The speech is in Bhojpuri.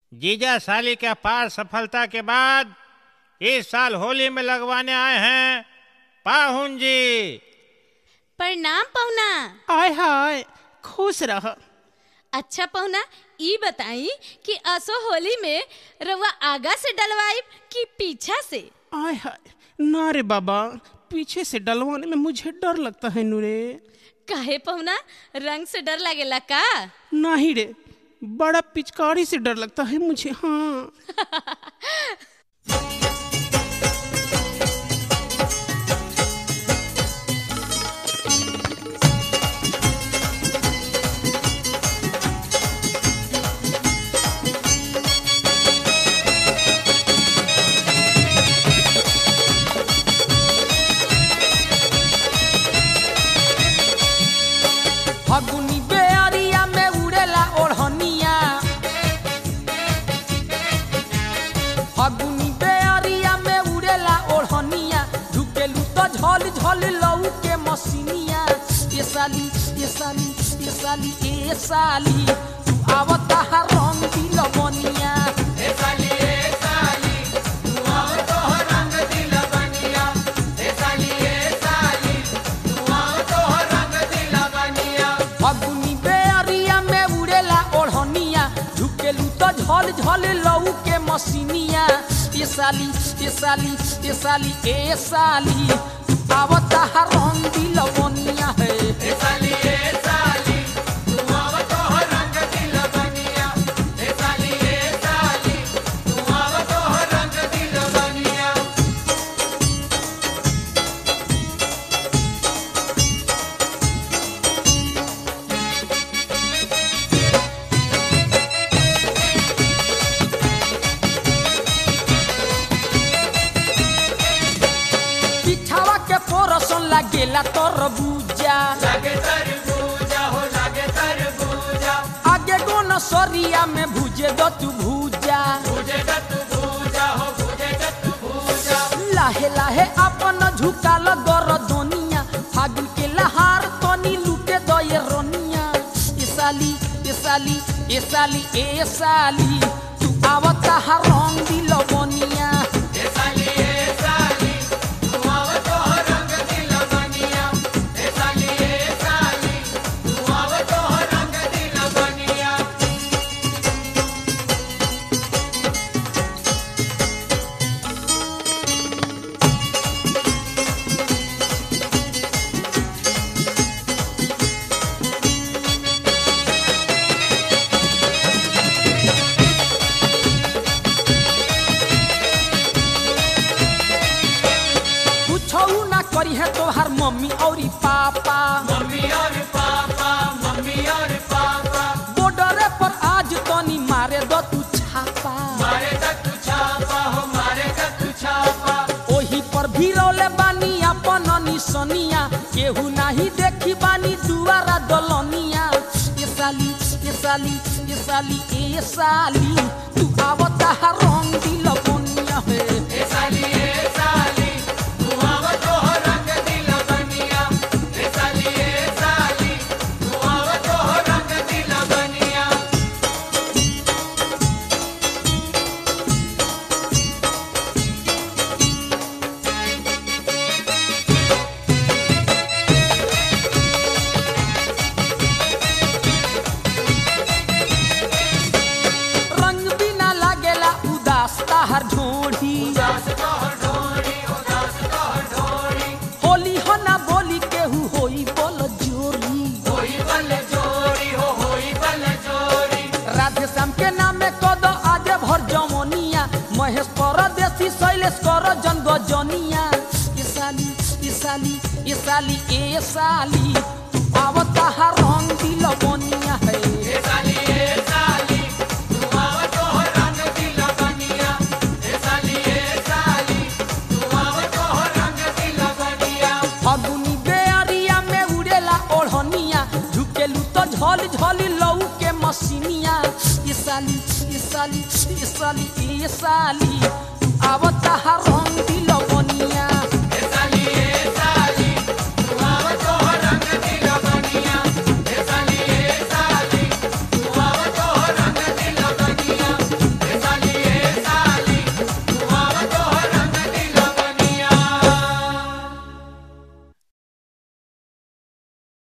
जीजा साली के अपार सफलता के बाद इस साल होली में लगवाने आए हैं पाहुन जी प्रणाम पहुना आय हाय खुश रह अच्छा पहुना ई बताई कि असो होली में रउआ आगा से डलवाई कि पीछा से आय हाय ना रे बाबा पीछे से डलवाने में मुझे डर लगता है नूरे काहे पहुना रंग से डर लगेला का नहीं रे बड़ा पिचकारी से डर लगता है मुझे हाँ फगुनी बेअरिया में उड़ेला ओढ़निया फगुनी बेअरिया में उड़ेला ओढ़निया ढुकेलू तो झल झल लऊ के मसीनिया ये साली ये साली ये साली ए साली तू आवता हर रंग दिल बनिया फगुनी बेअरिया में उड़ेला ओढ़निया ढुकेलू तो झल झल लऊ के मसीनिया ये साली ये साली ये साली ए साली तू आवता हर रंग दिल बनिया है पिछावा के पोरसन लागेला तरबूजा आगे गोन सरिया में भुजे दो तू भूजा लाहे लाहे अपन झुकाल गर दोनिया फागुन के लहार तनी लूटे दो ये रोनिया ए साली ए साली ए साली ए साली तू आवता हर रंग दिल बनिया कुछो ना करी है तोहार मम्मी और पापा बॉर्डरे पर आज तनी मारे दो तू छापा ओही पर भीरौले बानी अपन निसनिया केहू नाही देखी बानी दुआरा दलनिया ये साली ये साली ये साली ए साली तू आवता हर रंग दिल बनिया है रंग बिना लागेला उदास ताहर ढोढ़ी होली हो ना बोली केहू होई बोल जोरी राधे श्याम के नामे कद आजे भर जमनिया महेश परदेसी शैलेश कर जन गजनिया ये साली ये साली ये साली ए साली तू आवता हर रंग दिल बनिया है फगुनी बेअरिया में उड़ेला ओढ़निया झुकेलू तो झल झल लऊ के मसीनिया ये साली ये साली ये साली ये साली आवता हर रंग दिल